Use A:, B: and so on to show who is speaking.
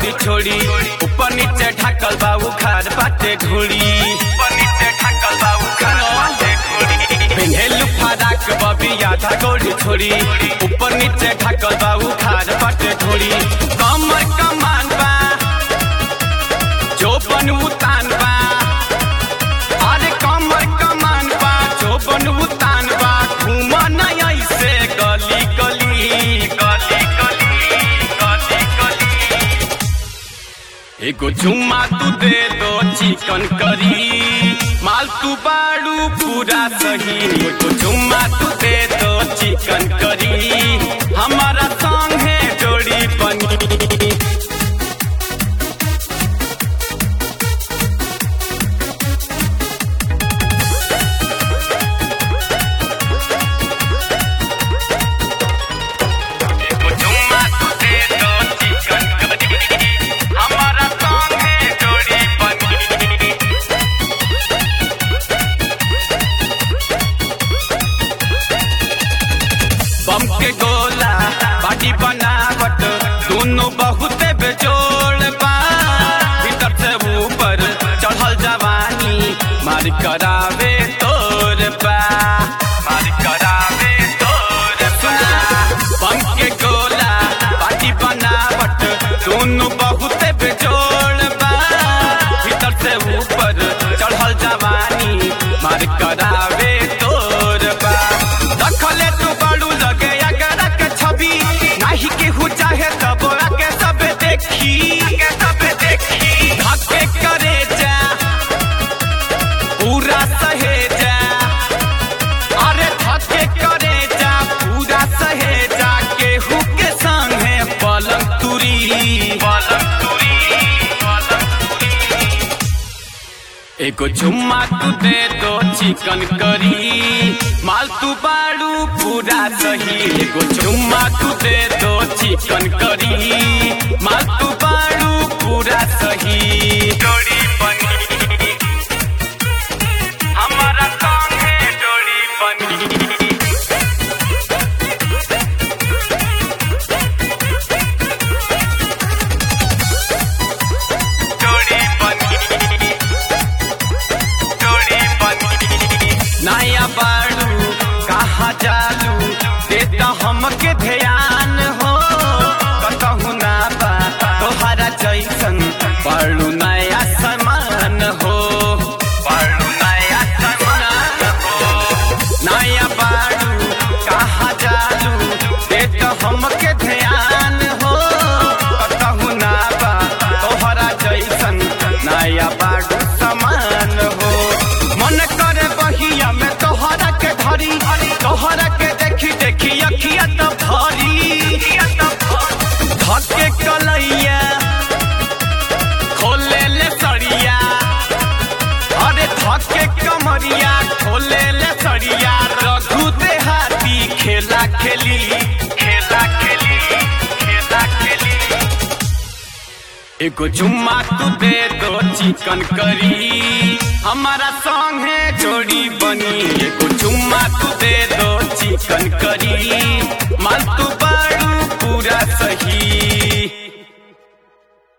A: गोड़ी छोड़ी ऊपर नीचे ढकल बा उखाड़ बाटे घोड़ी ऊपर नीचे ढकल बा उखाड़ बाटे घोड़ी पेन्हेलु फराक बबी आधा गोड़ी छोड़ी ऊपर नीचे ढकल बा उखाड़ बाटे घोड़ी कमर कमान बा चोपन उतान बा अरे कमर कमान बा चोपन उतान बा घूम नहीं ऐसे गली गली गली गली गली गली एगो चुम्मा तू दे दो चिकन करी माल तू बाड़ू पूरा सही एगो चुम्मा तू दे दो चिकन करी हमारा संग है जोड़ी बनी एगो चुम्मा तू दे दो चिकन करी हमारा संग है जोड़ी बनी बम के गोला बाटी बनावट दोनों बहुत बेजोड़ बा भीतर से ऊपर चढ़ल जवानी मार करावे तोर बा मार करावे तोर बा बम के गोला बाटी बनावट दोनों बहुत बेजोड़ बा भीतर से ऊपर चढ़ल जवानी मार करावे तोर बा रखले तू बड़ू लगे अगर के छवि नाही केहू चाहे तब आके सब देखी आके सब देखी धक्के करे जा पूरा सहे जा अरे धक्के करे जा पूरा सहे जा केहू के संग है पलंग तुरी पलंग तुरी पलंग तुरी एगो चुम्मा तू दे दो चिकन करी माल तू बाड़ू पूरा सही एगो चुम्मा तू दे दो चिकन करी माल तू बाड़ू पूरा सही जोड़ी बनी हमारा सॉन्ग है जोड़ी बनी जोड़ी बनी जोड़ी बनी नया बाड़ू कहा जालू देता हमके ध्यान हो कतहु ना बा तोहरा जैसन बाड़ू नया समान हो बाड़ू नया समान हो नया बाड़ू कहा जालू देता हमके ध्यान हो कतहु ना बा तोहरा जैसन नया बाड़ू समान हो मन करे बहिया में तोहरा के धरी तोहरा के देखी देखी अखिया तो भरी धके कलैया खोले ले सड़िया अरे धके कमरिया खोले ले सड़िया रघु देहाती खेला खेली खेला खेली खेला खेली एगो चुम्मा तू दे दो चिकन करी हमारा सॉन्ग है जोड़ी बनी एगो चुम्मा तू दे दो चिकन करी